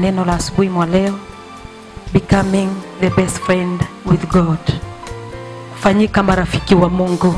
neno la asubuhi mwa leo, becoming the best friend with God, kufanyika marafiki wa Mungu.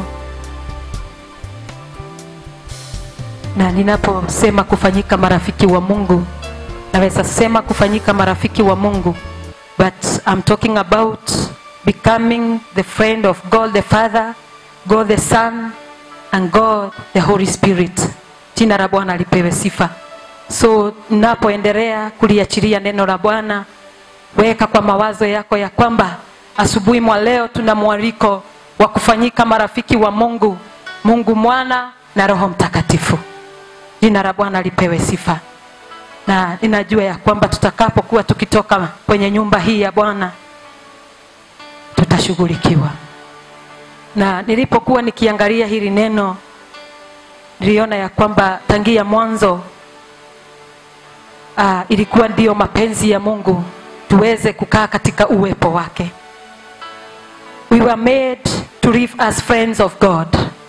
Na ninaposema kufanyika marafiki wa Mungu, naweza sema kufanyika marafiki wa Mungu, but I'm talking about becoming the friend of God the Father, God the Son and God the Holy Spirit. Jina la Bwana lipewe sifa. So napoendelea kuliachilia neno la Bwana, weka kwa mawazo yako ya kwamba asubuhi mwa leo tuna mwaliko wa kufanyika marafiki wa Mungu, Mungu Mwana na Roho Mtakatifu. Jina la Bwana lipewe sifa. Na ninajua ya kwamba tutakapokuwa tukitoka kwenye nyumba hii ya Bwana tutashughulikiwa. Na nilipokuwa nikiangalia hili neno niliona ya kwamba tangia mwanzo uh, ilikuwa ndiyo mapenzi ya Mungu tuweze kukaa katika uwepo wake. We were made to live as friends of God.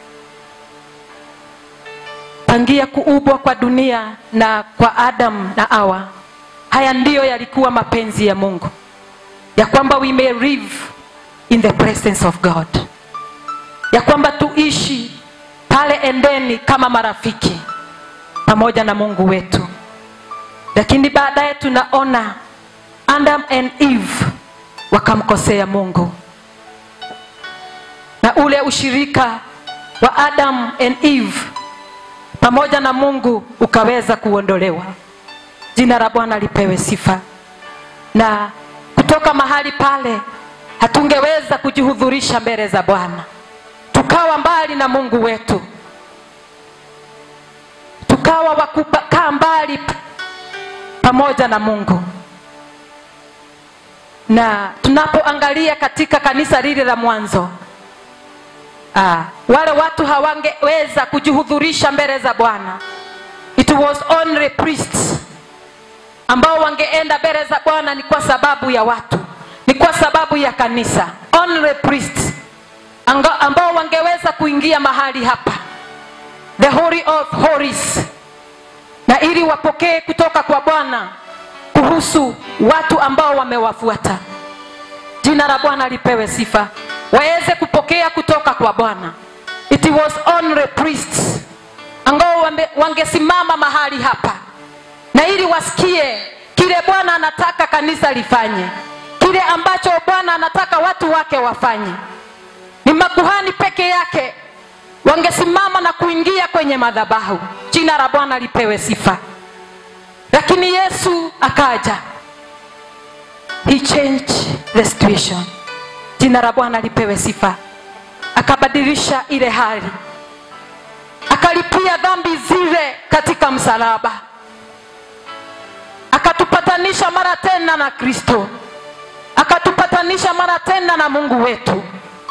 Tangia kuubwa kwa dunia na kwa Adam na Hawa, haya ndiyo yalikuwa mapenzi ya Mungu, ya kwamba we may live in the presence of God, ya kwamba tuishi pale endeni kama marafiki pamoja na Mungu wetu. Lakini baadaye tunaona Adam and Eve wakamkosea Mungu, na ule ushirika wa Adam and Eve pamoja na Mungu ukaweza kuondolewa. Jina la Bwana lipewe sifa. Na kutoka mahali pale hatungeweza kujihudhurisha mbele za Bwana, tukawa mbali na Mungu wetu, tukawa wakukaa mbali pamoja na Mungu. Na tunapoangalia katika kanisa lile la mwanzo, ah, wale watu hawangeweza kujihudhurisha mbele za Bwana. It was only priests ambao wangeenda mbele za Bwana, ni kwa sababu ya watu, ni kwa sababu ya kanisa. Only priests Anga- ambao wangeweza kuingia mahali hapa, the holy of holies, na ili wapokee kutoka kwa Bwana kuhusu watu ambao wamewafuata. Jina la Bwana lipewe sifa, waweze kupokea kutoka kwa Bwana. It was only priests ambao wame- wangesimama mahali hapa na ili wasikie kile Bwana anataka kanisa lifanye, kile ambacho Bwana anataka watu wake wafanye. Ni makuhani peke yake wangesimama na kuingia kwenye madhabahu. Jina la Bwana lipewe sifa. Lakini Yesu akaja, he changed the situation. Jina la Bwana lipewe sifa, akabadilisha ile hali, akalipia dhambi zile katika msalaba, akatupatanisha mara tena na Kristo, akatupatanisha mara tena na Mungu wetu,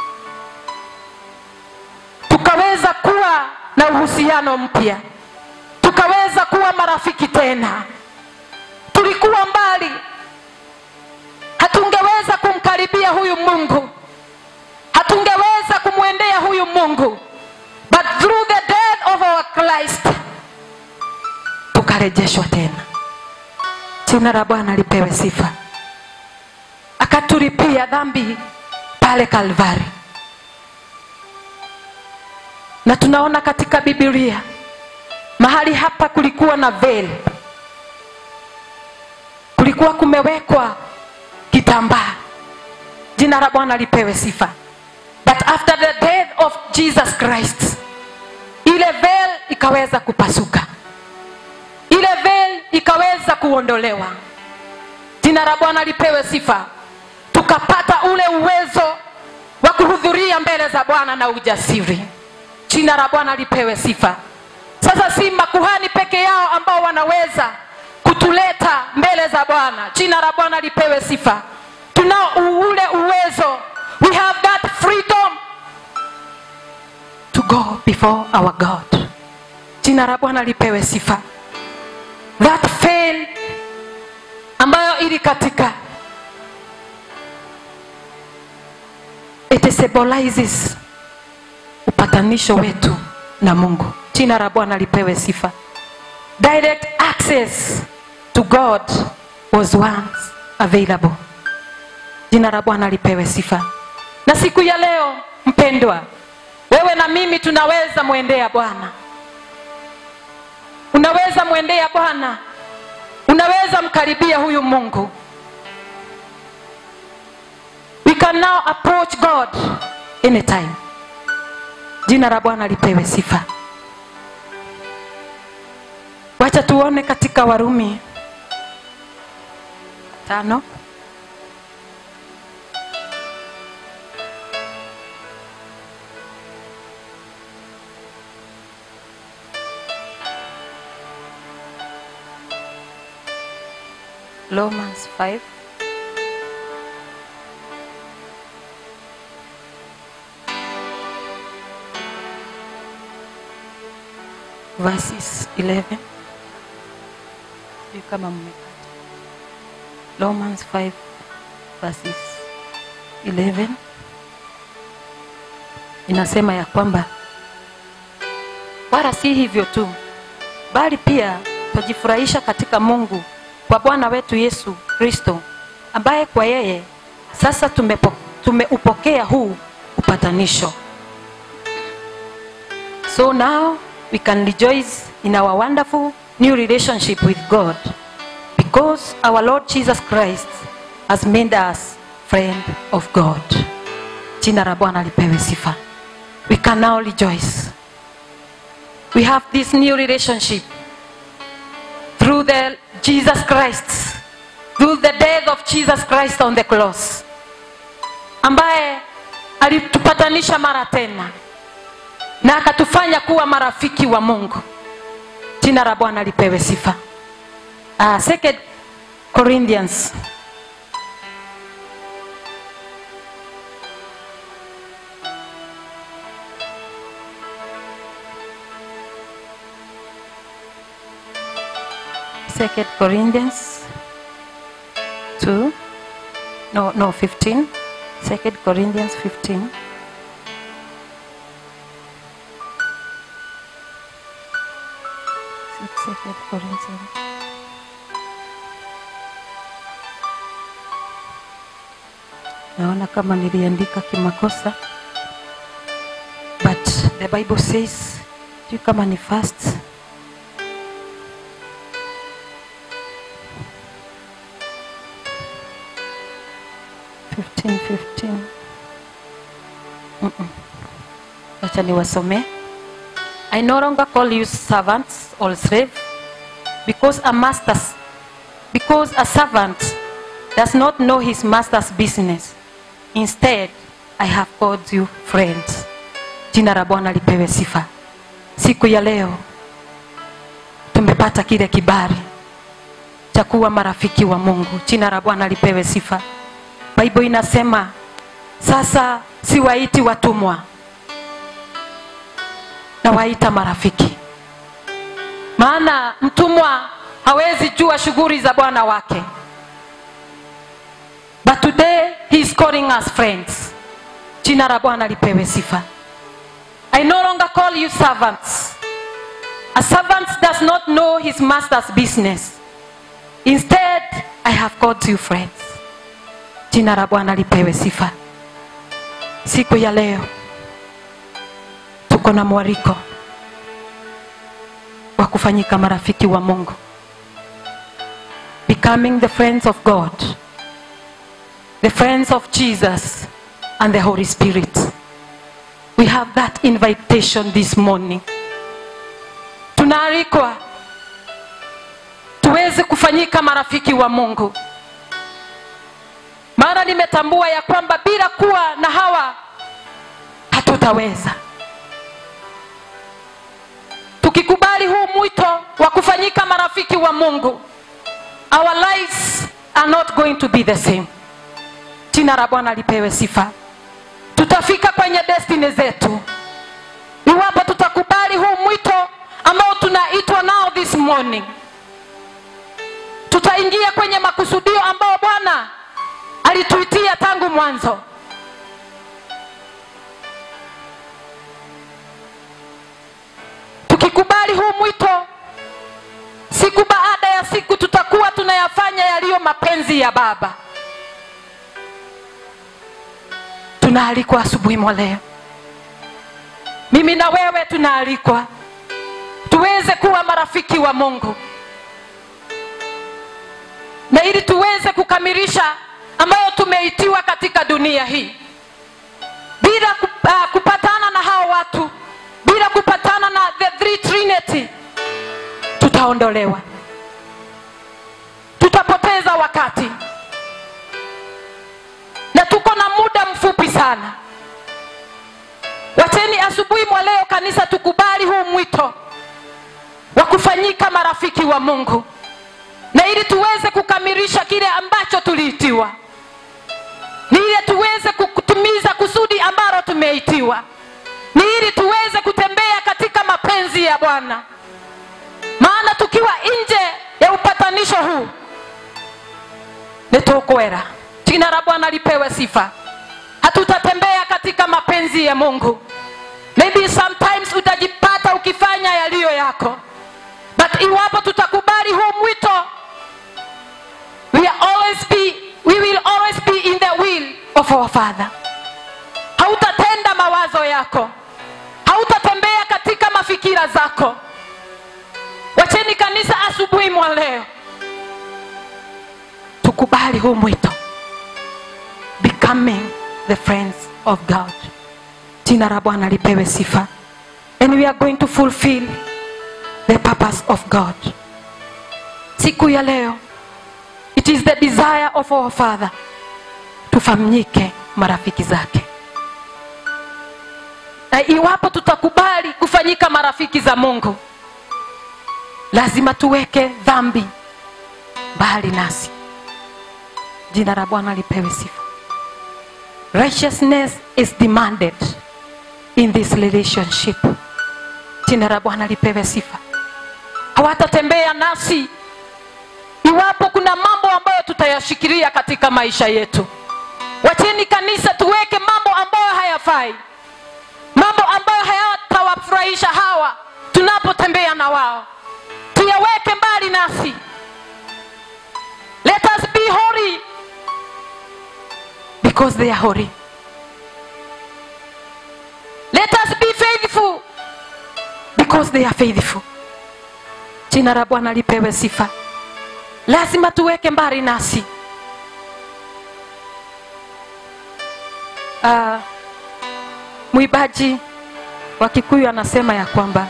tukaweza kuwa na uhusiano mpya, tukaweza kuwa marafiki tena. Tulikuwa mbali, hatungeweza kumkaribia huyu Mungu, hatungeweza kumwendea huyu Mungu, but through the death of our Christ tukarejeshwa tena. Jina la Bwana lipewe sifa. Akatulipia dhambi pale Kalvari, na tunaona katika Biblia mahali hapa kulikuwa na veil, kulikuwa kumewekwa kitambaa. Jina la Bwana lipewe sifa. But after the death of Jesus Christ, ile veil ikaweza kupasuka, ile veil ikaweza kuondolewa. Jina la Bwana lipewe sifa. Tukapata ule uwezo wa kuhudhuria mbele za Bwana na ujasiri. Jina la Bwana lipewe sifa. Sasa si makuhani peke yao ambao wanaweza kutuleta mbele za Bwana. Jina la Bwana lipewe sifa. Tunao ule uwezo, we have that freedom to go before our God. Jina la Bwana lipewe sifa. That veil ambayo ili katika it symbolizes upatanisho wetu na Mungu. Jina la Bwana lipewe sifa. Direct access to God was once available jina la bwana lipewe sifa na siku ya leo mpendwa wewe na mimi tunaweza mwendea bwana unaweza mwendea bwana unaweza mkaribia huyu mungu we can now approach god anytime jina la bwana lipewe sifa wacha tuone katika warumi tano Romans 5 verses 11 sijui kama mmepata Romans 5 verses 11 inasema ya kwamba wala si hivyo tu bali pia twajifurahisha katika mungu kwa bwana wetu yesu kristo ambaye kwa yeye sasa tumepo, tumeupokea huu upatanisho so now we can rejoice in our wonderful new relationship with god because our lord jesus christ has made us friend of god jina la bwana lipewe sifa we can now rejoice we have this new relationship through the Jesus Christ, through the death of Jesus Christ on the cross, ambaye alitupatanisha mara tena na akatufanya kuwa marafiki wa Mungu. Jina la Bwana lipewe sifa. Uh, second Corinthians Second Corinthians 2 no no 15 Second Corinthians 15 Second Corinthians naona kama niliandika kimakosa but the bible says sijui kama ni first Fifteen, fifteen. Mm-mm. Wacha niwasomee. I no longer call you servants or slave because a master because a servant does not know his master's business. Instead, I have called you friends. Jina la Bwana lipewe sifa. Siku ya leo tumepata kile kibali cha kuwa marafiki wa Mungu. Jina la Bwana lipewe sifa. Bible inasema sasa siwaiti watumwa, na waita marafiki. Maana mtumwa hawezi jua shughuli za bwana wake, but today he is calling us friends. Jina la Bwana lipewe sifa. I no longer call you servants. A servant does not know his master's business. Instead, I have called you friends. Jina la Bwana lipewe sifa. Siku ya leo tuko na mwaliko wa kufanyika marafiki wa Mungu, becoming the friends of God, the friends of Jesus and the Holy Spirit. We have that invitation this morning. Tunaalikwa tuweze kufanyika marafiki wa Mungu maana nimetambua ya kwamba bila kuwa na hawa hatutaweza. Tukikubali huu mwito wa kufanyika marafiki wa Mungu, our lives are not going to be the same. Jina la Bwana lipewe sifa. Tutafika kwenye destiny zetu iwapo tutakubali huu mwito ambao tunaitwa nao this morning. Tutaingia kwenye makusudio ambao Bwana alituitia tangu mwanzo. Tukikubali huu mwito, siku baada ya kila siku tutakuwa tunayafanya yaliyo mapenzi ya baba tunaalikwa asubuhi mwa leo mimi na wewe tunaalikwa tuweze kuwa marafiki wa mungu na ili tuweze kukamilisha ambayo tumeitiwa katika dunia hii bila kup- ah, kupatana na hao watu bila kupatana na the three trinity tutaondolewa tutapoteza wakati na tuko na muda mfupi sana wacheni asubuhi mwa leo kanisa tukubali huu mwito wa kufanyika marafiki wa mungu na ili tuweze kukamilisha kile ambacho tuliitiwa ni ili tuweze kutimiza kusudi ambalo tumeitiwa ni ili tuweze kutembea katika mapenzi ya bwana maana tukiwa nje ya upatanisho huu nitukwera jina la bwana lipewe sifa hatutatembea katika mapenzi ya mungu maybe sometimes utajipata ukifanya yaliyo yako but iwapo tutakubali huu mwito we, are always be, we will always be in the will of our father hautatenda mawazo yako hautatembea katika mafikira zako wacheni kanisa asubuhi mwa leo tukubali huu mwito becoming the friends of god jina la bwana lipewe sifa and we are going to fulfill the purpose of god siku ya leo it is the desire of our father tufanyike marafiki zake na iwapo tutakubali kufanyika marafiki za mungu lazima tuweke dhambi mbali nasi jina la bwana lipewe sifa righteousness is demanded in this relationship jina la bwana lipewe sifa hawatatembea nasi iwapo kuna mambo ambayo tutayashikilia katika maisha yetu wacheni kanisa tuweke mambo ambayo hayafai mambo ambayo hayatawafurahisha hawa tunapotembea na wao tuyaweke mbali nasi let us be holy because they are holy let us be faithful because they are faithful jina la bwana lipewe sifa lazima tuweke mbali nasi uh, mwibaji wa kikuyu anasema ya kwamba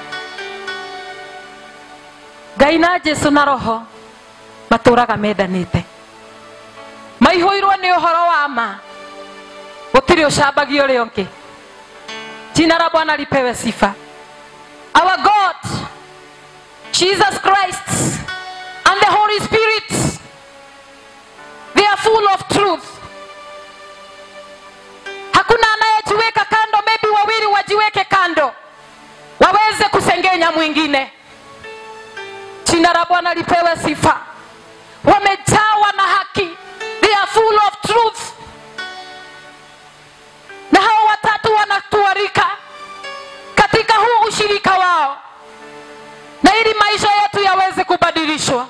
ngai na jesu na roho matũraga mendanĩte maihũirwo nĩ ũhoro wa ma gũtirĩ ũcambagio ũrĩa ũngĩ jina la bwana lipewe sifa our god jesus christ and the holy spirit they are full of truth hakuna anayejiweka kando maybe wawili wajiweke kando waweze kusengenya mwingine jina la bwana lipewe sifa wamejawa na haki they are full of truth na hao watatu wanatuarika katika huu ushirika wao na ili maisha yetu yaweze kubadilishwa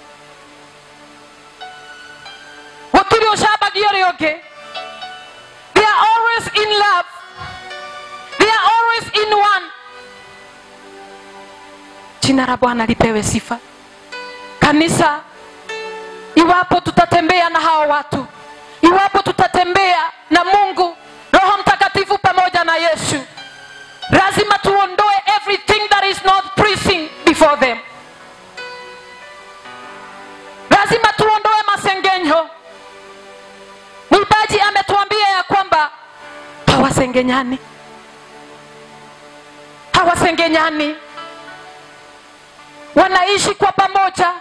gutiri ucambagio ri ungi they are always in love they are always in one jina la bwana lipewe sifa kanisa iwapo tutatembea na hao watu iwapo tutatembea na mungu roho mtakatifu pamoja na yesu lazima tuondoe everything that is not pleasing before them lazima tuondoe masengenyo mwimbaji ametuambia ya kwamba hawasengenyani hawasengenyani wanaishi kwa pamoja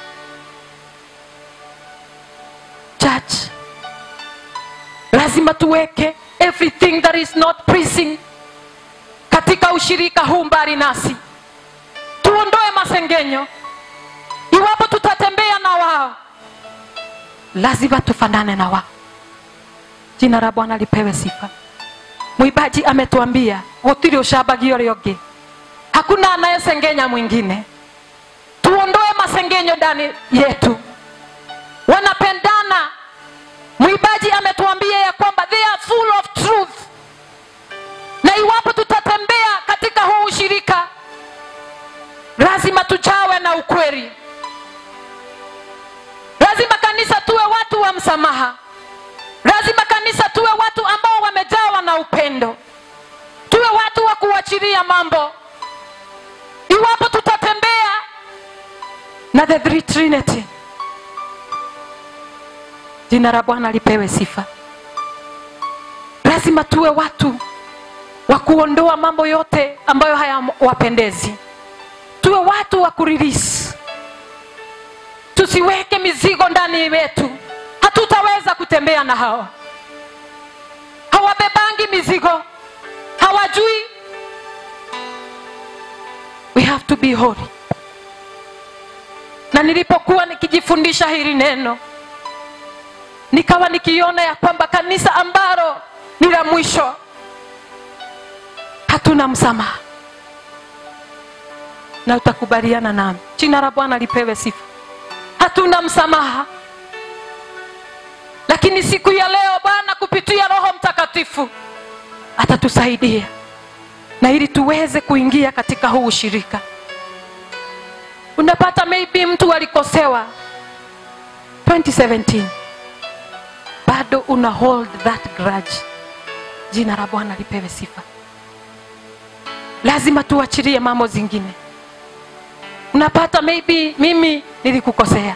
church lazima tuweke everything that is not pleasing katika ushirika huu mbali nasi tuondoe masengenyo iwapo tutatembea na wao lazima tufanane na wao jina la bwana lipewe sifa mwibaji ametuambia gutiri ucambagio ri ungi hakuna anayesengenya mwingine tuondoe masengenyo ndani yetu wanapendana mwibaji ametuambia ya kwamba they are full of truth na iwapo tutatembea katika huu ushirika lazima tujawe na ukweli lazima kanisa tuwe watu wa msamaha lazima kanisa tuwe watu ambao wamejawa na upendo tuwe watu wa kuachilia mambo iwapo tutatembea na the three trinity jina la bwana lipewe sifa lazima tuwe watu wa kuondoa mambo yote ambayo hayawapendezi tuwe watu wa kuririsi tusiweke mizigo ndani yetu hatutaweza kutembea na hawa hawabebangi mizigo hawajui we have to be holy na nilipokuwa nikijifundisha hili neno nikawa nikiona ya kwamba kanisa ambalo ni la mwisho hatuna msamaha na utakubaliana nami jina la bwana lipewe sifa hatuna msamaha lakini siku ya leo bwana kupitia roho mtakatifu atatusaidia na ili tuweze kuingia katika huu ushirika unapata maybe mtu alikosewa 2017 bado una hold that grudge jina la bwana lipewe sifa lazima tuachilie mambo zingine unapata maybe mimi nilikukosea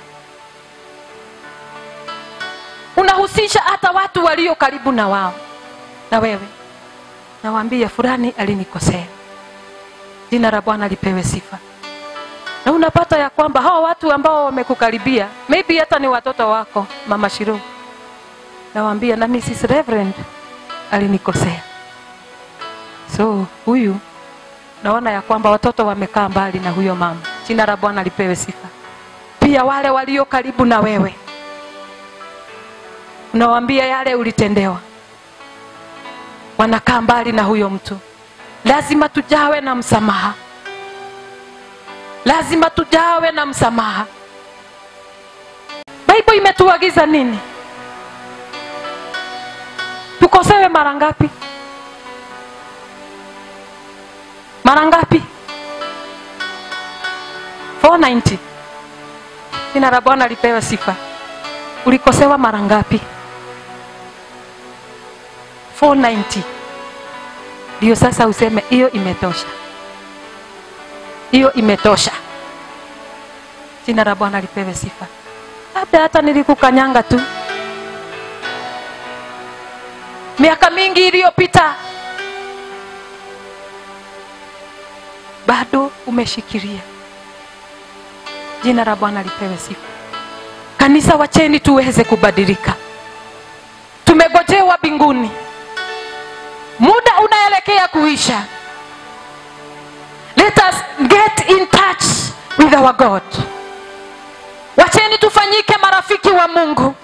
unahusisha hata watu walio karibu na wao na wewe nawaambia fulani alinikosea jina la bwana lipewe sifa na unapata ya kwamba hawa watu ambao wamekukaribia maybe hata ni watoto wako mama shiro nawaambia na mrs reverend alinikosea so huyu naona ya kwamba watoto wamekaa mbali na huyo mama jina la bwana lipewe sifa pia wale walio karibu na wewe unawaambia yale ulitendewa wanakaa mbali na huyo mtu lazima tujawe na msamaha lazima tujawe na msamaha baibo imetuagiza nini tukosewe mara ngapi mara ngapi 490 jina la bwana lipewe sifa ulikosewa mara ngapi 490 ndio sasa useme hiyo imetosha hiyo imetosha jina la bwana lipewe sifa labda hata nilikukanyanga tu miaka mingi iliyopita bado umeshikilia jina la bwana lipewe sifa kanisa wacheni tuweze kubadilika tumegojewa mbinguni muda unaelekea kuisha let us get in touch with our god wacheni tufanyike marafiki wa mungu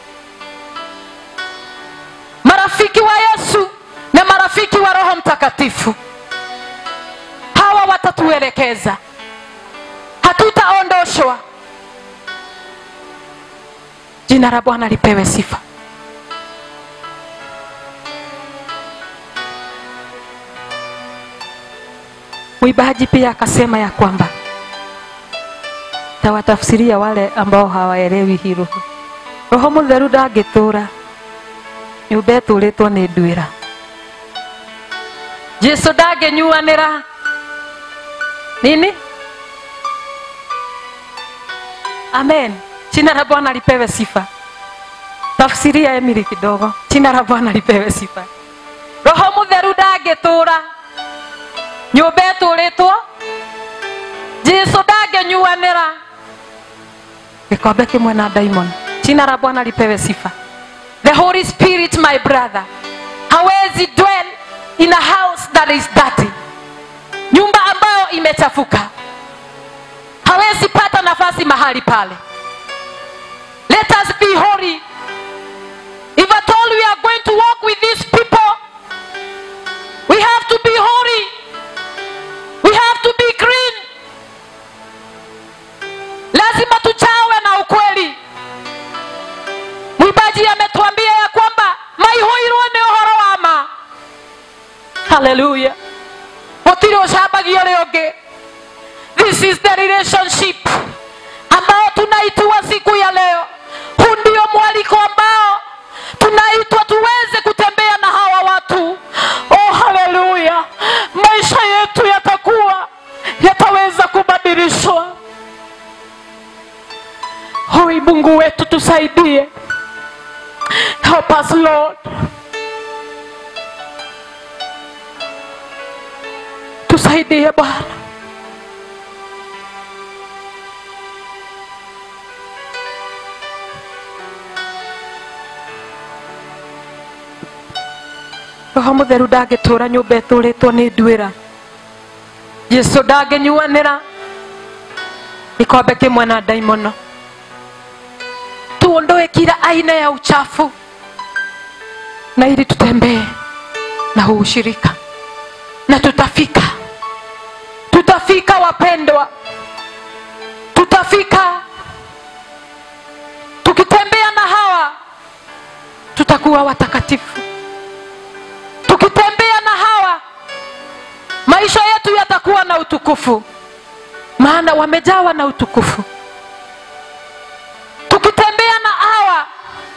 marafiki wa yesu na marafiki wa roho mtakatifu hawa watatuelekeza hatutaondoshwa jina la bwana lipewe sifa mwibaji pia akasema ya kwamba tawatafsiria wale ambao hawaelewi hii roho roho mutheru ndangĩtũra nyũmba ĩtũrĩtwo nĩ nduĩra jesu ndangĩnyuanĩra nini amen jina la bwana lipewe sifa tafsiria emili kidogo jina la bwana lipewe sifa roho mutheru ndangĩtũra nyũmba ĩtũrĩtwo jesu ndangĩnyuanĩra gĩkombe kĩmwe na daimon jina la bwana lipewe sifa the holy spirit my brother hawezi dwell in a house that is dirty nyumba ambayo imechafuka hawezi pata nafasi mahali pale let us be holy if at all we are going to walk with these people we have to be holy we have to be clean haleluya gutire ucambagia uri ungi this is the relationship ambao tunaitwa siku ya leo huu ndio mwaliko ambao tunaitwa tuweze kutembea na hawa watu oh haleluya maisha yetu yatakuwa yataweza kubadilishwa hoi mungu wetu tusaidie help us lord tusaidie bwana roho mutheru ndangĩtũra nyũmba ĩtũrĩtwo nĩ nduĩra jesu ndangĩnyuanĩra kikombe kimwe na daimono tuondoe kila aina ya uchafu na ili tutembee na huu ushirika na tutafika tutafika wapendwa tutafika tukitembea na hawa tutakuwa watakatifu tukitembea na hawa maisha yetu yatakuwa na utukufu maana wamejawa na utukufu tukitembea na hawa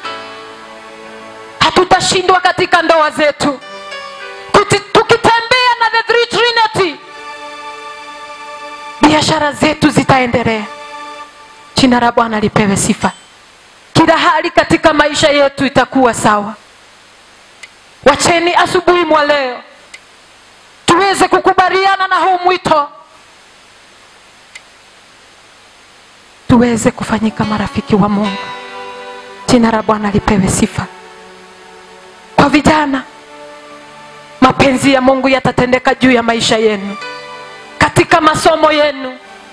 hatutashindwa katika ndoa zetu Kuti- tukitembea na the three trinity biashara zetu zitaendelea jina la bwana lipewe sifa kila hali katika maisha yetu itakuwa sawa wacheni asubuhi mwa leo tuweze kukubaliana na huu mwito tuweze kufanyika marafiki wa mungu jina la bwana lipewe sifa kwa vijana mapenzi ya mungu yatatendeka juu ya maisha yenu katika masomo yenu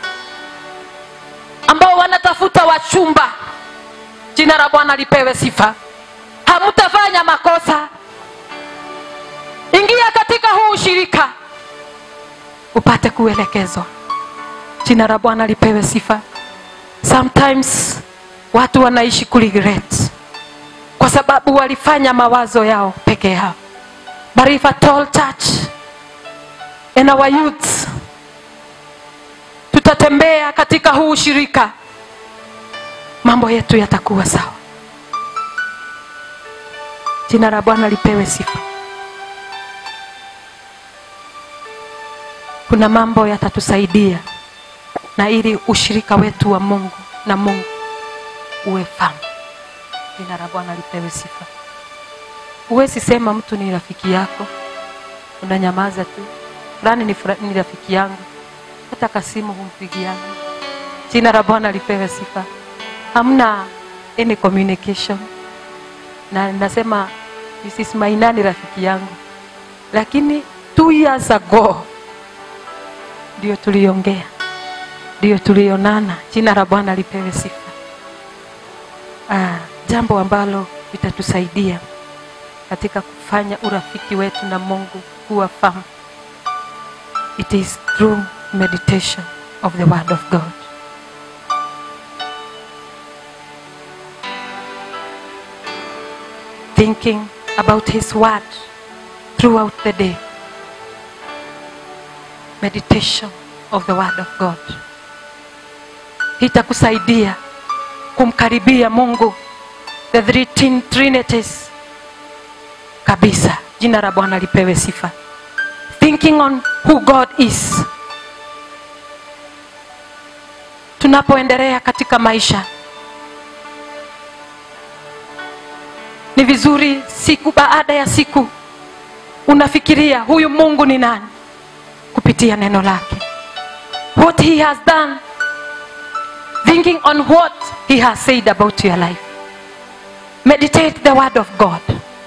ambao wanatafuta wachumba jina la bwana lipewe sifa hamutafanya makosa ingia katika huu ushirika upate kuelekezwa jina la bwana lipewe sifa sometimes watu wanaishi kuregret kwa sababu walifanya mawazo yao peke yao but if at all church and our youths tutatembea katika huu ushirika mambo yetu yatakuwa sawa jina la bwana lipewe sifa kuna mambo yatatusaidia na ili ushirika wetu wa mungu na mungu uwe famu jina la bwana lipewe sifa huwezi sema mtu ni rafiki yako unanyamaza tu fulani ni, fura- ni rafiki yangu hata kasimu humpigiani jina la bwana lipewe sifa hamna any communication na nasema mrs maina ni rafiki yangu lakini two years ago ndio tuliongea ndio tulionana jina la bwana lipewe sifa ah, jambo ambalo litatusaidia katika kufanya urafiki wetu na mungu kuwa famu it is through meditation of the word of god thinking about his word throughout the day meditation of the word of god itakusaidia kumkaribia mungu the three tin- trinities kabisa jina la bwana lipewe sifa thinking on who god is tunapoendelea katika maisha ni vizuri siku baada ya siku unafikiria huyu mungu ni nani kupitia neno lake what he has done thinking on what he has said about your life meditate the word of god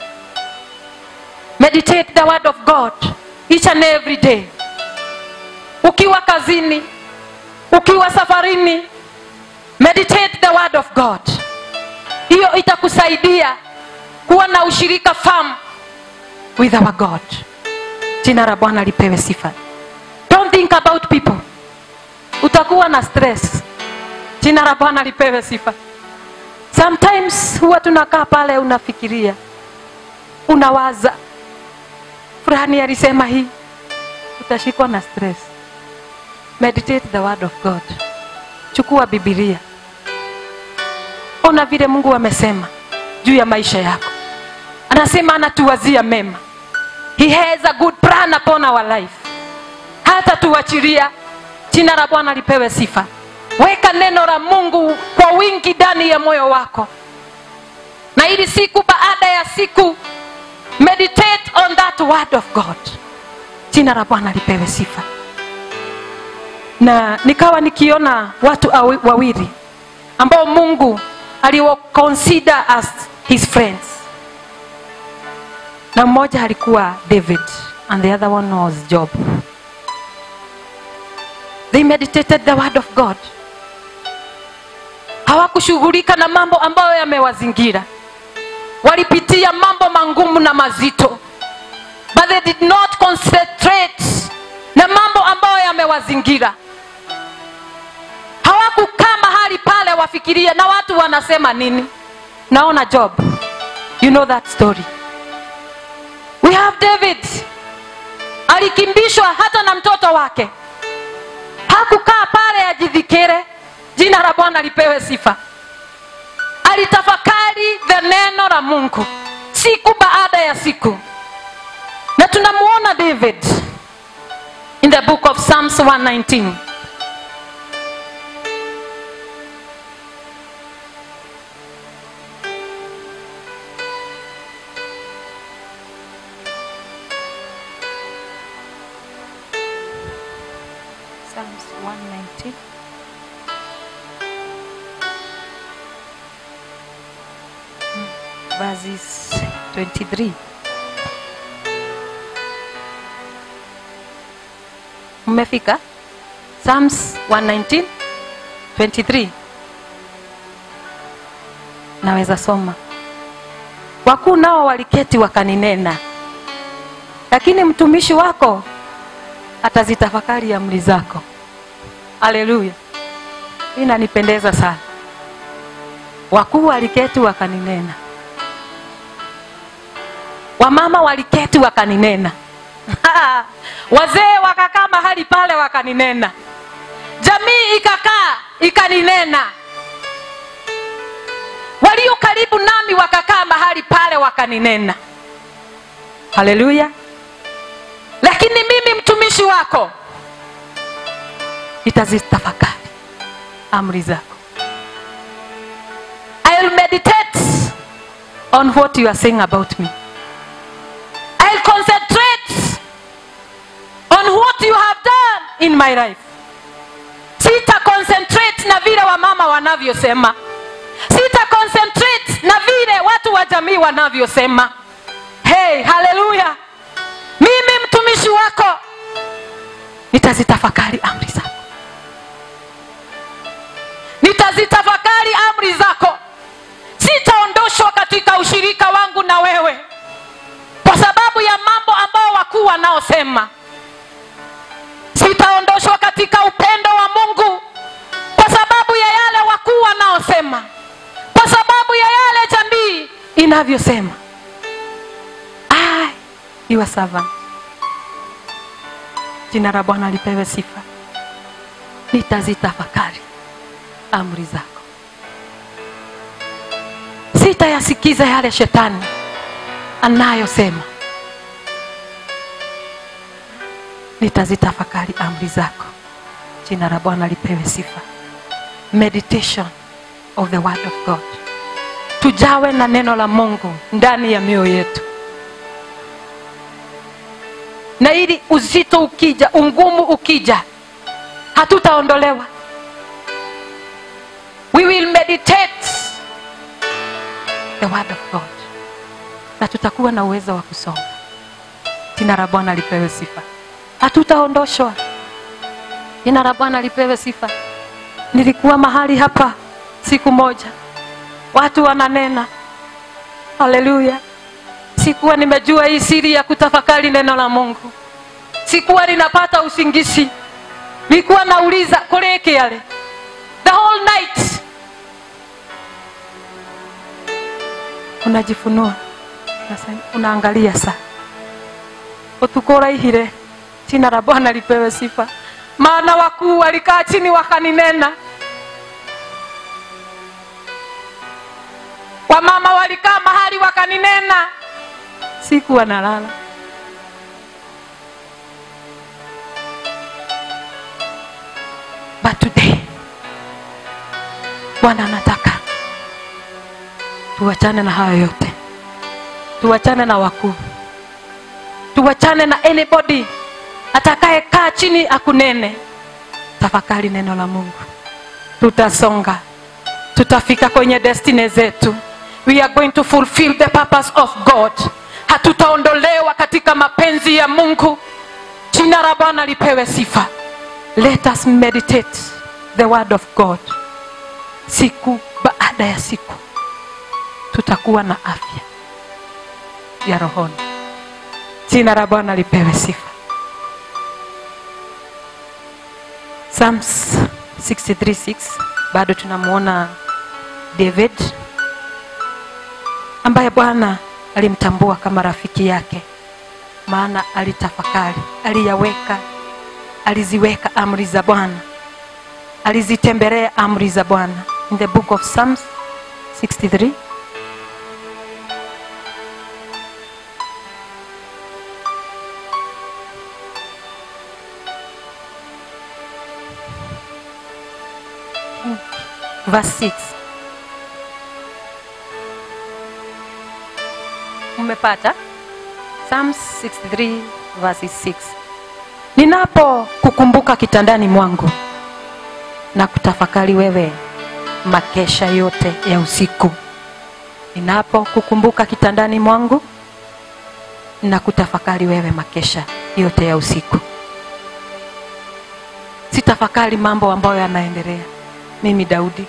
meditate the word of god each and every day ukiwa kazini ukiwa safarini meditate the word of god hiyo itakusaidia kuwa na ushirika famu with our god jina la bwana lipewe sifa don't think about people utakuwa na stress jina la bwana lipewe sifa sometimes huwa tunakaa pale unafikiria unawaza fulani alisema hii utashikwa na stress meditate the word of god chukua bibilia ona vile mungu amesema juu ya maisha yako anasema anatuwazia mema he has a good plan upon our life hata tuachilia jina la bwana lipewe sifa weka neno la mungu kwa wingi ndani ya moyo wako na ili siku baada ya siku meditate on that word of god jina la bwana lipewe sifa na nikawa nikiona watu awi- wawili ambao mungu aliwaconsider as his friends na mmoja alikuwa david and the other one was job they meditated the word of god hawakushughulika na mambo ambayo yamewazingira walipitia mambo mangumu na mazito but they did not concentrate na mambo ambayo yamewazingira hawakukaa mahali pale wafikirie na watu wanasema nini naona job you know that story we have david alikimbishwa hata na mtoto wake hakukaa pale ajidhikire jina la bwana lipewe sifa alitafakari the neno la mungu siku baada ya siku na tunamuona david in the book of psalms 119 Psalms 119 verses 23 mmefika psalms 119 23 naweza soma wakuu nao waliketi wakaninena lakini mtumishi wako atazitafakari amri zako haleluya hii inanipendeza sana wakuu waliketi wakaninena wamama waliketi wakaninena wazee wakakaa mahali pale wakaninena jamii ikakaa ikaninena walio karibu nami wakakaa mahali pale wakaninena haleluya lakini mimi mtumishi wako nitazitafakari amri zako I'll meditate on what you are saying about me I'll concentrate on what you have done in my life sita concentrate na vile wamama wanavyosema sita concentrate na vile watu wa jamii wanavyosema hey haleluya mimi mtumishi wako nitazitafakari amri zako nitazitafakari amri zako sitaondoshwa katika ushirika wangu na wewe kwa sababu ya mambo ambao wakuu wanaosema sitaondoshwa katika upendo wa mungu kwa sababu ya yale wakuu wanaosema kwa sababu ya yale jamii inavyosema I, your servant jina la bwana lipewe sifa nitazitafakari amri zako sitayasikiza yale shetani anayosema nitazitafakari amri zako jina la bwana lipewe sifa meditation of the word of god tujawe na neno la mungu ndani ya mioyo yetu na ili uzito ukija ungumu ukija hatutaondolewa we will meditate the word of god na tutakuwa na uwezo wa kusoma jina la bwana lipewe sifa hatutaondoshwa jina la bwana lipewe sifa nilikuwa mahali hapa siku moja watu wananena haleluya sikuwa nimejua hii siri ya kutafakari neno la mungu sikuwa ninapata usingizi nilikuwa nauliza kureke yale the whole night unajifunua Sasa unaangalia saa utuko uraihire jina la bwana lipewe sifa maana wakuu walikaa chini wakaninena wamama walikaa mahali wakaninena sikuwa nalala but today bwana anataka tuwachane na hayo yote tuwachane na wakuu tuwachane na anybody atakayekaa chini akunene tafakari neno la mungu tutasonga tutafika kwenye destiny zetu we are going to fulfill the purpose of god hatutaondolewa katika mapenzi ya mungu jina la bwana lipewe sifa let us meditate the word of god siku baada ya siku tutakuwa na afya ya rohoni jina la bwana lipewe sifa psalms 636 bado tunamwona david ambaye bwana alimtambua kama rafiki yake maana alitafakari aliyaweka aliziweka amri za bwana alizitembelea amri za bwana in the book of psalms 63 verse 6 umepata psalms 63 verses 6 ninapo kukumbuka kitandani mwangu na kutafakari wewe makesha yote ya usiku ninapo kukumbuka kitandani mwangu na kutafakari wewe makesha yote ya usiku sitafakari mambo ambayo yanaendelea mimi daudi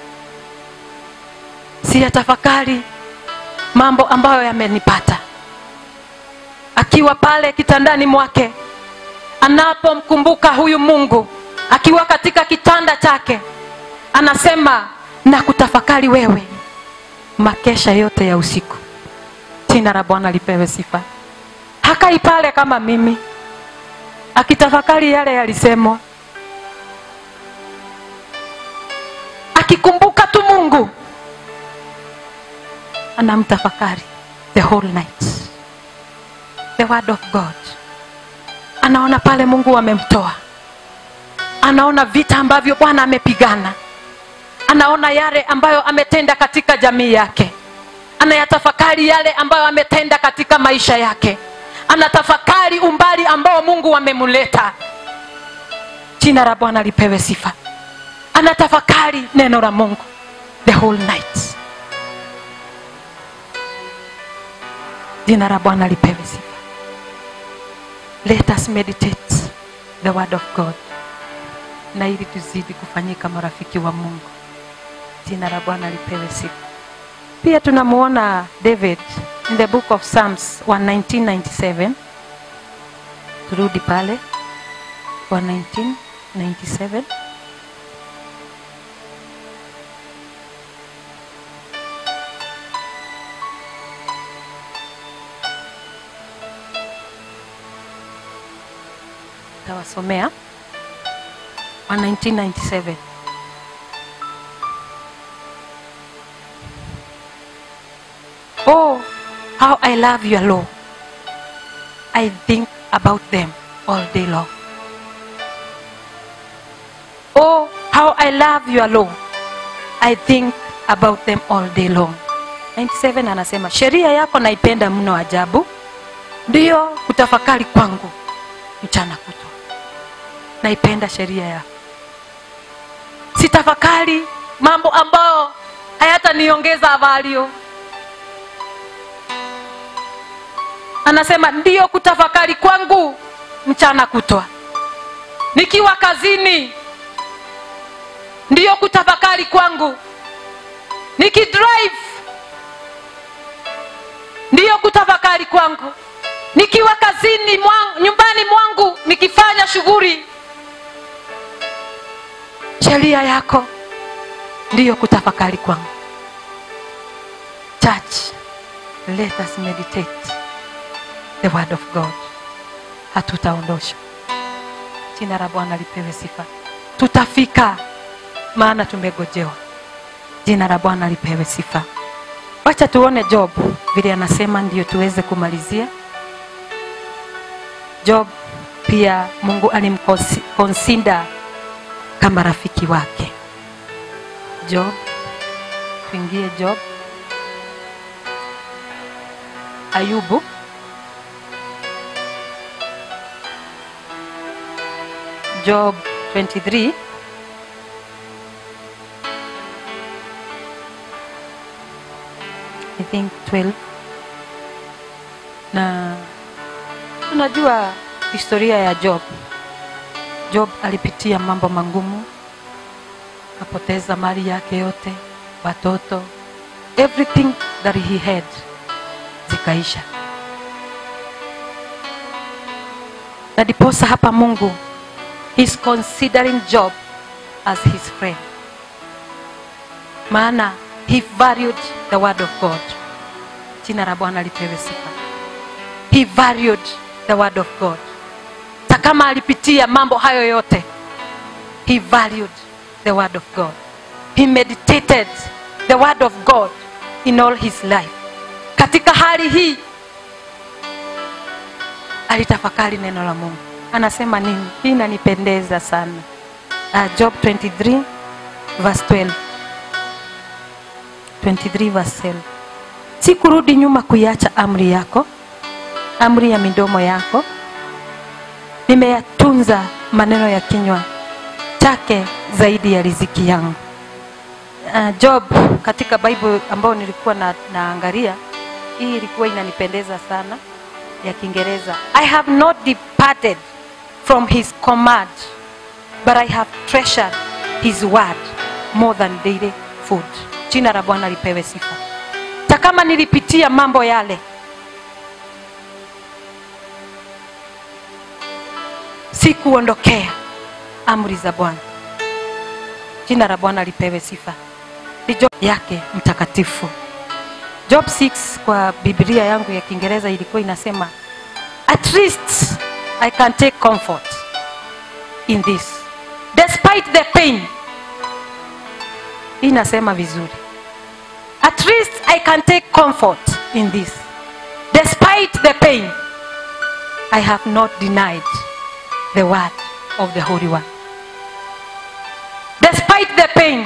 siyatafakari mambo ambayo yamenipata akiwa pale kitandani mwake anapomkumbuka huyu mungu akiwa katika kitanda chake anasema na kutafakari wewe makesha yote ya usiku jina la bwana lipewe sifa hakai pale kama mimi akitafakari yale yalisemwa akikumbuka tu mungu anamtafakari the whole night the word of god anaona pale mungu amemtoa anaona vita ambavyo bwana amepigana anaona yale ambayo ametenda katika jamii yake anayatafakari yale ambayo ametenda katika maisha yake anatafakari umbali ambao mungu amemuleta jina la bwana lipewe sifa anatafakari neno la mungu the whole night jina la bwana lipewe sifa let us meditate the word of god na ili tuzidi kufanyika marafiki wa mungu jina la bwana lipewe sifa pia tunamuona david in the book of psalms 1997 turudi pale 1997 tawasomea wa 1997 oh how i love your law i think about them all day long oh how i love your law i think about them all day long 97 anasema sheria yako naipenda mno ajabu ndiyo kutafakari kwangu mchana kutwa naipenda sheria yako sitafakari mambo ambayo hayataniongeza avalio anasema ndiyo kutafakari kwangu mchana kutwa nikiwa kazini ndiyo kutafakari kwangu nikidrive ndiyo kutafakari kwangu nikiwa kazini mwangu, nyumbani mwangu nikifanya shughuli sheria yako ndiyo kutafakari kwangu church let us meditate the word of god hatutaondosha jina la bwana lipewe sifa tutafika maana tumegojewa jina la bwana lipewe sifa wacha tuone job vile anasema ndio tuweze kumalizia job pia mungu alimkonsinda kama rafiki wake job tuingie job ayubu job 23 I think 12 na tunajua historia ya job job alipitia mambo mangumu akapoteza mali yake yote watoto everything that he had zikaisha na diposa hapa mungu he's considering job as his friend maana he valued the word of god jina la bwana lipewe sifa he valued the word of god hata kama alipitia mambo hayo yote he valued the word of god he meditated the word of god in all his life katika hali hii alitafakari neno la mungu anasema nini hii inanipendeza sana uh, job 23 verse 12 23 verse 12 si kurudi nyuma kuiacha amri yako amri ya midomo yako nimeyatunza maneno ya kinywa chake zaidi ya riziki yangu uh, job katika bible ambayo nilikuwa na, naangalia hii ilikuwa inanipendeza sana ya kiingereza i have not departed from his command but i have treasured his word more than daily food jina la bwana lipewe sifa ta kama nilipitia mambo yale sikuondokea amri za bwana jina la bwana lipewe sifa ni job yake mtakatifu job 6 kwa biblia yangu ya kiingereza ilikuwa inasema at least i can take comfort in this despite the pain hii inasema vizuri at least i can take comfort in this despite the pain i have not denied the word of the holy one despite the pain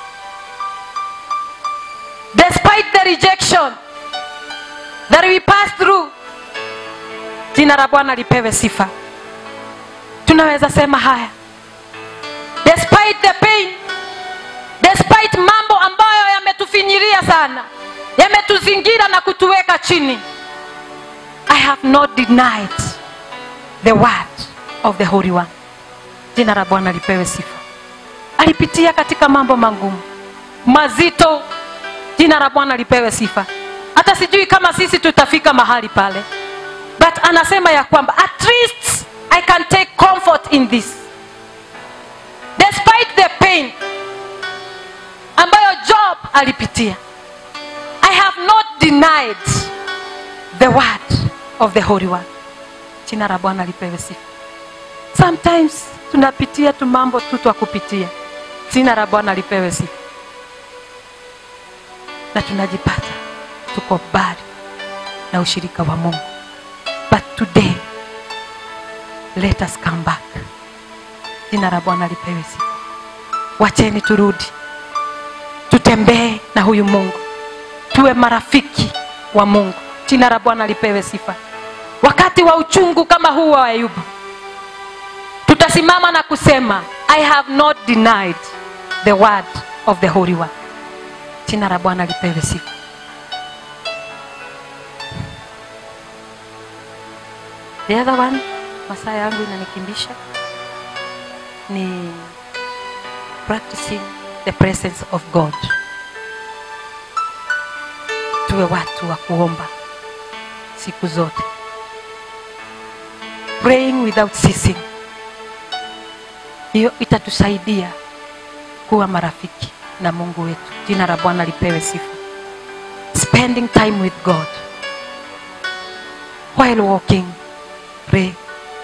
despite the rejection that we pass through jina la bwana lipewe sifa tunaweza sema haya despite the pain despite mambo ambayo yametufinyiria sana yametuzingira na kutuweka chini i have not denied the word of the holy one jina la bwana lipewe sifa alipitia katika mambo magumu mazito jina la bwana lipewe sifa hata sijui kama sisi tutafika mahali pale but anasema ya kwamba at least i can take comfort in this despite the pain ambayo job alipitia i have not denied the word of the holy one jina la bwana lipewe sifa sometimes tunapitia tu mambo tu twa kupitia jina la bwana lipewe sifa na tunajipata tuko mbali na ushirika wa mungu but today let us come back jina la bwana lipewe sifa wacheni turudi tutembee na huyu mungu tuwe marafiki wa mungu jina la bwana lipewe sifa wakati wa uchungu kama huu wa ayubu tutasimama na kusema i have not denied the word of the holy one jina la bwana lipewe sifa the other one masaa yangu inanikimbisha ni practicing the presence of god tuwe watu wa kuomba siku zote praying without ceasing hiyo itatusaidia kuwa marafiki na mungu wetu jina la bwana lipewe sifa spending time with god while walking pray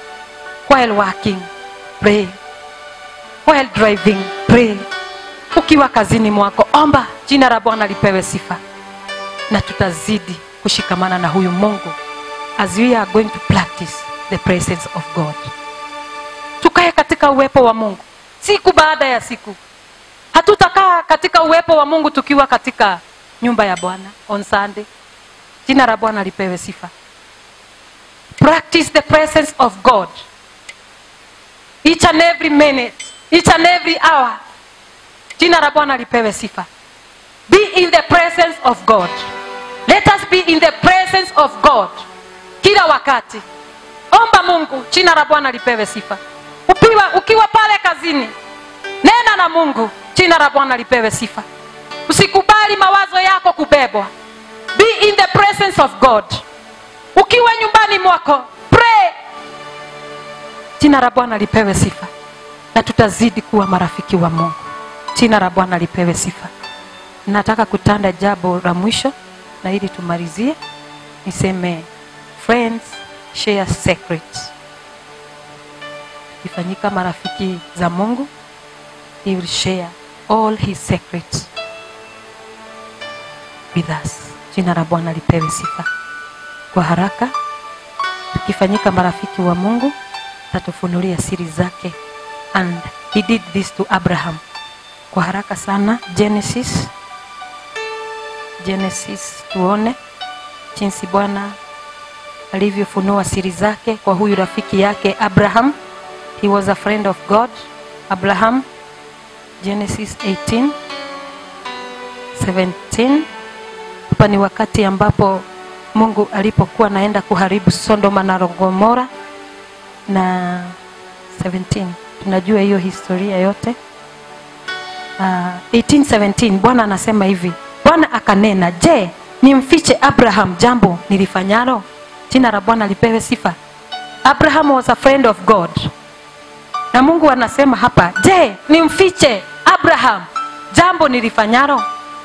while working pray while driving pray ukiwa kazini mwako omba jina la bwana lipewe sifa na tutazidi kushikamana na huyu mungu as we are going to practice the presence of god tukae katika uwepo wa mungu siku baada ya siku hatutakaa katika uwepo wa mungu tukiwa katika nyumba ya bwana on sunday jina la bwana lipewe sifa practice the presence of god each and every minute each and every hour jina la bwana lipewe sifa be in the presence of god let us be in the presence of god kila wakati omba mungu jina la bwana lipewe sifa ukiwa, ukiwa pale kazini nena na mungu jina la bwana lipewe sifa usikubali mawazo yako kubebwa be in the presence of god ukiwa nyumbani mwako pray jina la bwana lipewe sifa na tutazidi kuwa marafiki wa mungu jina la bwana lipewe sifa nataka kutanda jambo la mwisho na ili tumalizie niseme friends share secrets tukifanyika marafiki za mungu he will share all his secrets with us jina la bwana lipewe sifa kwa haraka tukifanyika marafiki wa mungu tatufunulia siri zake and he did this to abraham kwa haraka sana genesis genesis tuone jinsi bwana alivyofunua siri zake kwa huyu rafiki yake abraham he was a friend of god abraham genesis 18 17 hapa ni wakati ambapo mungu alipokuwa naenda kuharibu sodoma na gomora na 17 tunajua hiyo historia yote uh, 1817 bwana anasema hivi bwana akanena je nimfiche abraham jambo nilifanyalo jina la bwana lipewe sifa abraham was a friend of god na mungu anasema hapa je nimfiche abraham jambo nilifanyalo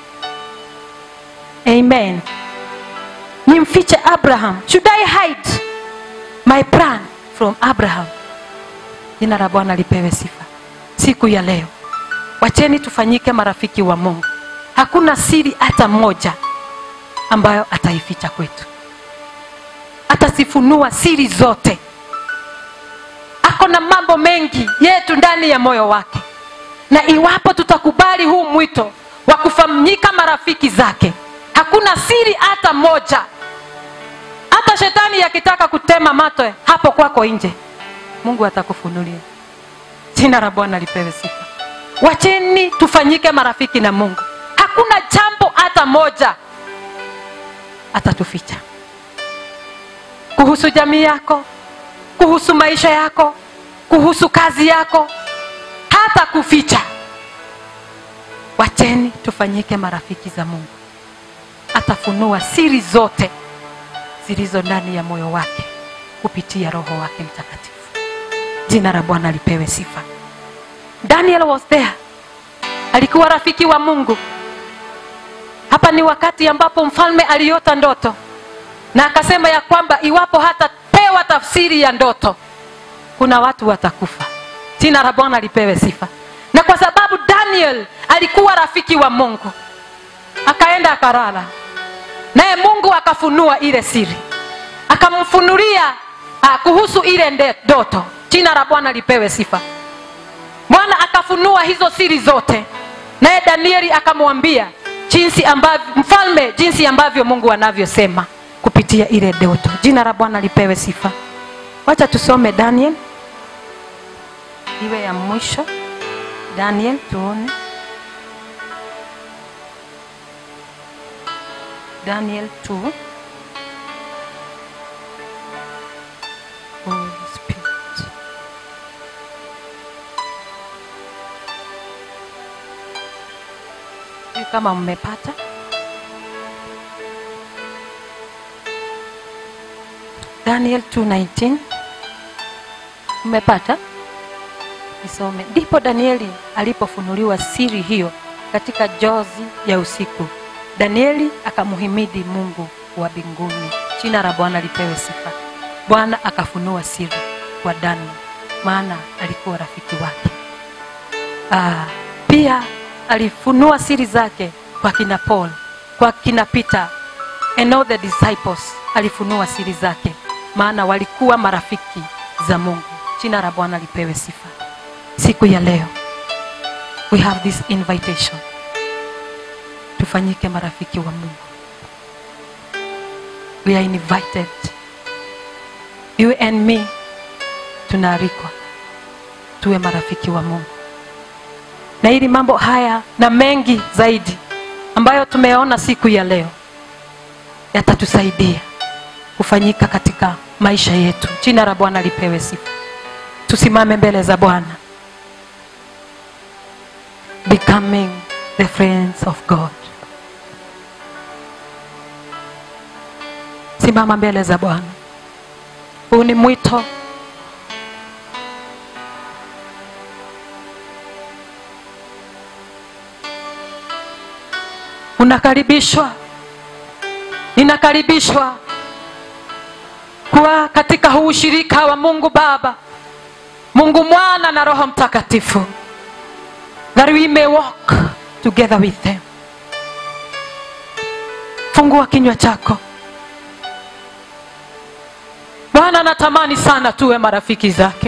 amen nimfiche abraham should i hide my plan from abraham jina la bwana lipewe sifa siku ya leo wacheni tufanyike marafiki wa mungu hakuna siri hata moja ambayo ataificha kwetu atasifunua siri zote ako na mambo mengi yetu ndani ya moyo wake na iwapo tutakubali huu mwito wa kufanyika marafiki zake hakuna siri hata moja hata shetani akitaka kutema matwe hapo kwako nje mungu atakufunulia jina la bwana lipewe sifa wacheni tufanyike marafiki na mungu hakuna jambo hata moja atatuficha kuhusu jamii yako kuhusu maisha yako kuhusu kazi yako hata kuficha wacheni tufanyike marafiki za mungu atafunua siri zote zilizo ndani ya moyo wake kupitia roho wake mtakatifu jina la bwana lipewe sifa daniel was there alikuwa rafiki wa mungu hapa ni wakati ambapo mfalme aliota ndoto na akasema ya kwamba iwapo hatapewa tafsiri ya ndoto kuna watu watakufa jina la bwana lipewe sifa na kwa sababu daniel alikuwa rafiki wa mungu akaenda akarara naye mungu akafunua ile siri akamfunulia uh, kuhusu ile nde- ndoto jina la bwana lipewe sifa bwana akafunua hizo siri zote naye danieli akamwambia jinsi ambavyo mfalme jinsi ambavyo mungu anavyosema kupitia ile ndoto jina la bwana lipewe sifa wacha tusome daniel iwe ya mwisho daniel tuone daniel 2 Holy Spirit. Sijui kama mmepata daniel 219 mmepata isome ndipo danieli alipofunuliwa siri hiyo katika jozi ya usiku danieli akamhimidi mungu wa mbinguni jina la bwana lipewe sifa bwana akafunua siri kwa daniel maana alikuwa rafiki wake ah, pia alifunua siri zake kwa kina paul kwa kina peter and all the disciples alifunua siri zake maana walikuwa marafiki za mungu jina la bwana lipewe sifa siku ya leo we have this invitation tufanyike marafiki wa mungu we are invited you and me tunaalikwa tuwe marafiki wa mungu na ili mambo haya na mengi zaidi ambayo tumeona siku ya leo yatatusaidia kufanyika katika maisha yetu jina la bwana lipewe sifa tusimame mbele za bwana becoming the friends of god simama mbele za bwana huu ni mwito unakaribishwa ninakaribishwa kuwa katika huu ushirika wa mungu baba mungu mwana na roho mtakatifu that we may walk together with them fungua kinywa chako bwana anatamani sana tuwe marafiki zake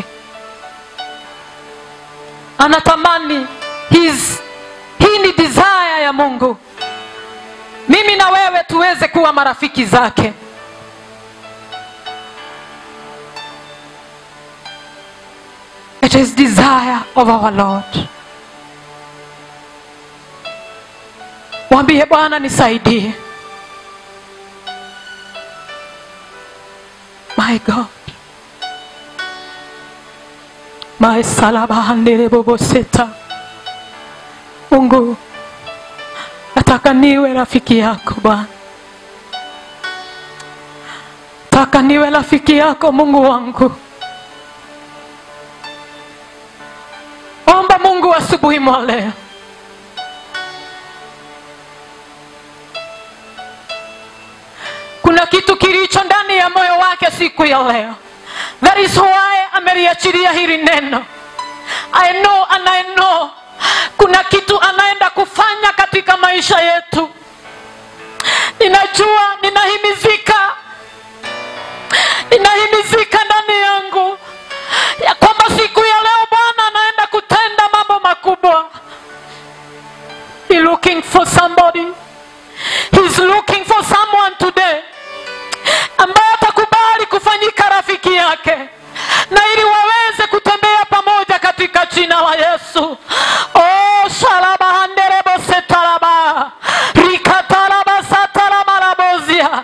anatamani his, hii ni desire ya mungu mimi na wewe tuweze kuwa marafiki zake it is desire of our lord mwambie bwana nisaidie my god my salabahandereboboseta mungu nataka niwe rafiki yako bwana nataka niwe rafiki yako mungu wangu omba mungu asubuhi mwa leo kuna kitu kilicho ndani ya moyo wake siku ya leo that is why ameliachilia hili neno i know and i know kuna kitu anaenda kufanya katika maisha yetu ninajua ninahimizika ninahimizika ndani yangu ya kwamba siku ya leo bwana anaenda kutenda mambo makubwa He looking for somebody He's looking for someone today ambaye atakubali kufanyika rafiki yake na ili waweze kutembea pamoja katika jina la yesu oh, shalabahanderebosetalaba rikatalabasatalamalabozia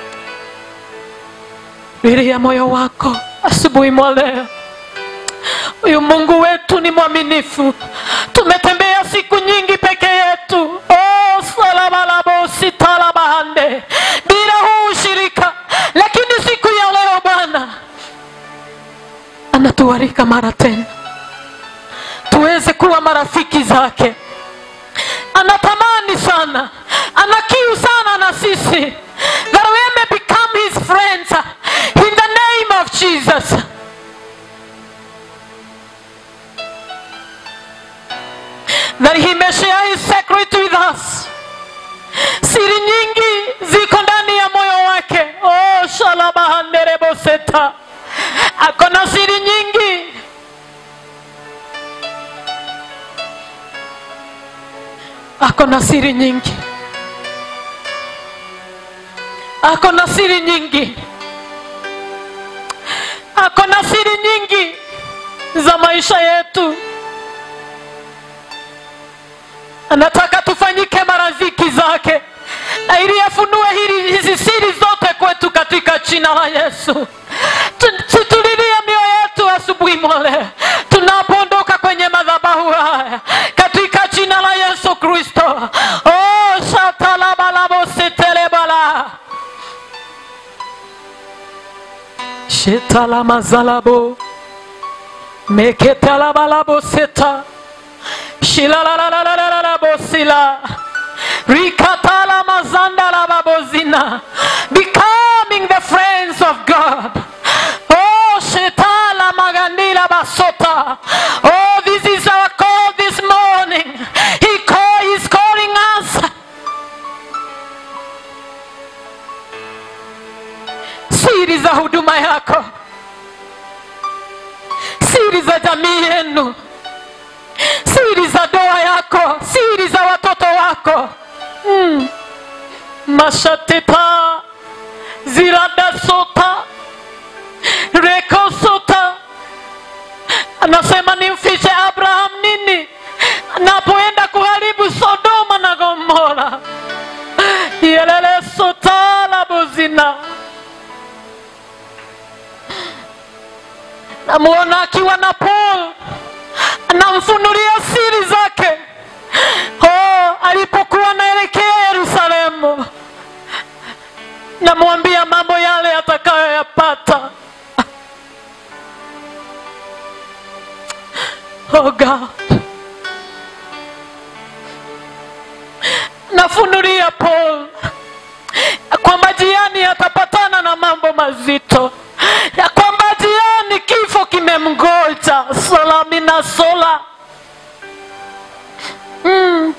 biria moyo wako asubuhi mwa leo huyu mungu wetu ni mwaminifu tumetembea siku nyingi peke yetu oh, salabalabositalabahande bila huu ushirika lakini siku ya leo bwana anatuarika mara tena tuweze kuwa marafiki zake anatamani sana ana kiu sana na sisi that we may become his friends in the name of jesus that he may share his secret with us siri nyingi ziko ndani ya moyo wake oh, shalabahandereboseta ako na siri nyingi ako na siri nyingi ako na siri nyingi ako na siri nyingi za maisha yetu anataka tufanyike marafiki zake na ili afunue hili hizi siri zote kwetu katika jina la yesu Tu- situlilie mioyo yetu asubuhi mwale tunapoondoka kwenye madhabahu haya katika jina la yesu kristo oh, shatalabalabositelebala shetalamazalabo meketalabalaboseta shilalalalalabosila rikatala mazandala babozina becoming the friends of god oh shetala magandila baso siri za jamii yenu siri za doa yako siri za watoto wako mm. mashatepa ziradasota rekosota anasema nimfiche abraham nini anapoenda kuharibu sodoma na gomora yelelesotala buzina namuona akiwa na paul anamfunulia siri zake oh, alipokuwa anaelekea yerusalemu namwambia mambo yale atakayoyapata oh god nafunulia paul ya kwamba jiani atapatana na mambo mazito ya kwamba jiani kifo kimemgoja salamina sola mm.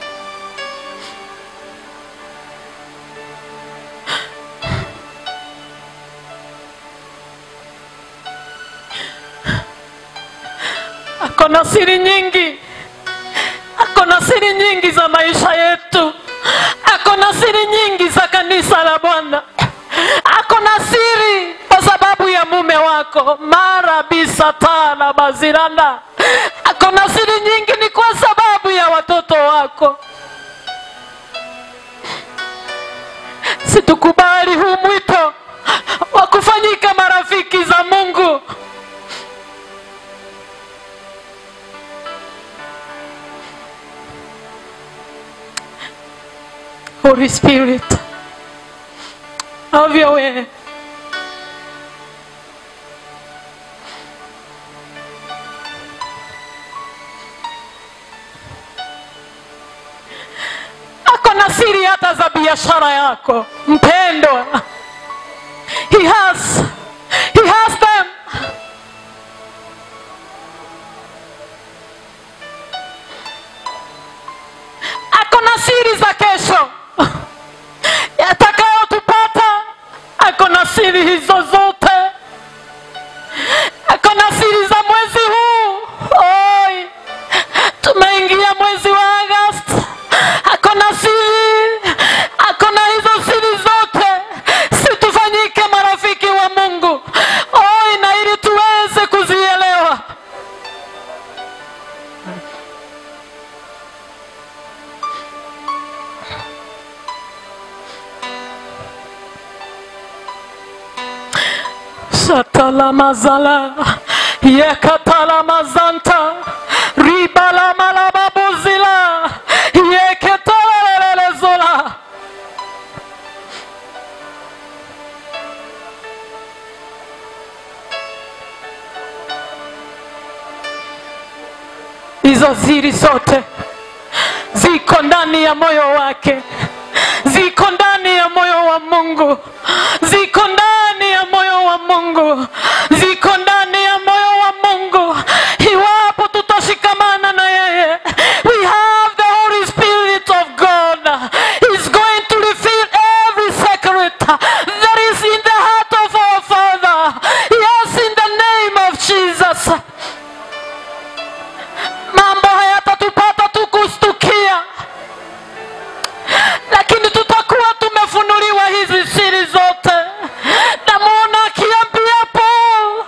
ako na siri nyingi ako na siri nyingi za maisha yetu ako na siri nyingi za kanisa la bwana ako na siri kwa sababu ya mume wako mara bisata na baziranda ako na siri nyingi ni kwa sababu ya watoto wako situkubali huu mwito wa kufanyika marafiki za mungu Holy Spirit, have your way. Ako na siri hata za biashara yako mpendwa. He has, he has them. Ako na siri za kesho yatakayotupata. Ako na siri hizo zote, ako na siri za mwezi huu. Oi, tumeingia mwezi wa Agosti, ako na siri, ako na hizo siri zote. Situfanyike marafiki wa Mungu. Oi, na ili tuweze kuzielewa Shatalamazala Yekatalamazanta Ribalamalababuzila Yeketalelezola Hizo siri zote ziko ndani ya moyo wake, ziko ndani ya moyo wa Mungu, ziko ndani ya moyo wa Mungu, ziko ndani ya moyo wa Mungu. Iwapo tutashikamana na yeye, we have the Holy Spirit of God. He's going to reveal every secret that is in the heart of our Father. Yes, in the name of Jesus mambo hayatatupata tu kustukia lakini tutakuwa tumefunuliwa hizi siri zote namuona akiambia paul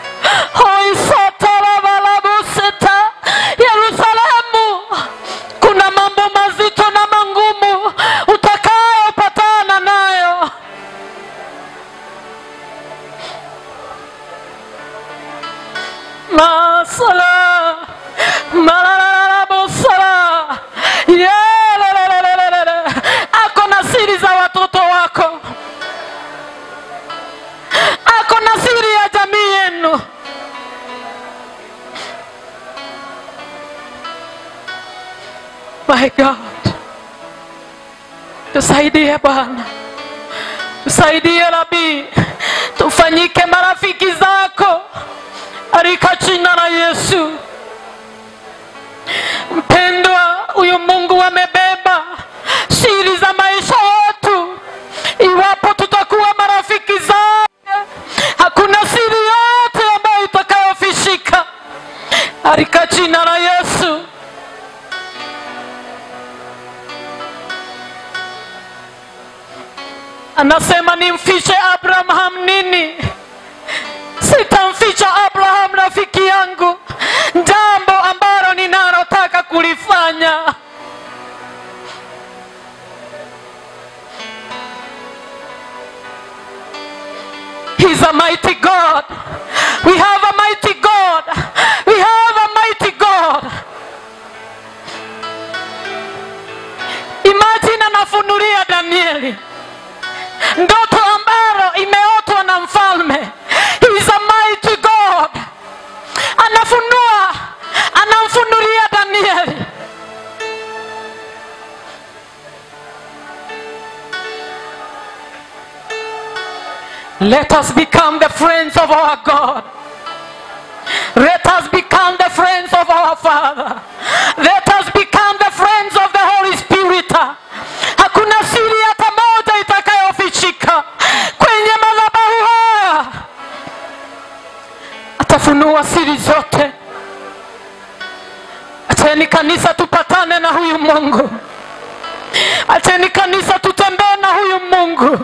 hoisatarabalabuseta yerusalemu kuna mambo mazito na mangumu utakayopatana nayo masala Malalabosala. Yelelelelelele. ako na siri za watoto wako ako na siri ya jamii yenu my god tusaidie bwana tusaidie rabii tufanyike marafiki zako katika jina la yesu mpendwa huyu mungu amebeba siri za maisha yetu iwapo tutakuwa marafiki zake hakuna siri yote ambayo itakayofishika katika jina la yesu anasema nimfiche abraham nini sitamficha abraham rafiki yangu jambo ambalo ninalotaka kulifanya He's a mighty God. We have a mighty God. We have a mighty God. Imagine anafunulia Danieli ndoto ambalo imeotwa na mfalme. He's a mighty God. Anafunua, anamfunulia Danieli. Let us become the friends of our God. Let us become the friends of our Father. Let us become the friends of the Holy Spirit. Hakuna siri hata moja itakayofichika kwenye madhabahu haya. Atafunua siri zote. Acheni kanisa tupatane na huyu Mungu. Acheni kanisa tutembee na huyu Mungu.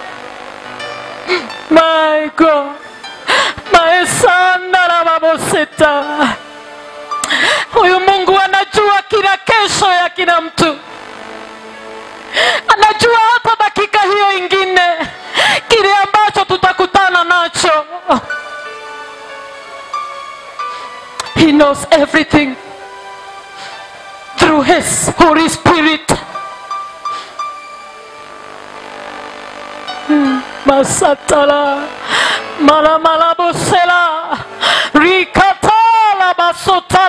My God. Maesanda baboseta. Huyu Mungu anajua kila kesho ya kila mtu, anajua hata dakika hiyo ingine kile ambacho tutakutana nacho. He knows everything through his Holy Spirit. masatala malamalabosela rikatala basota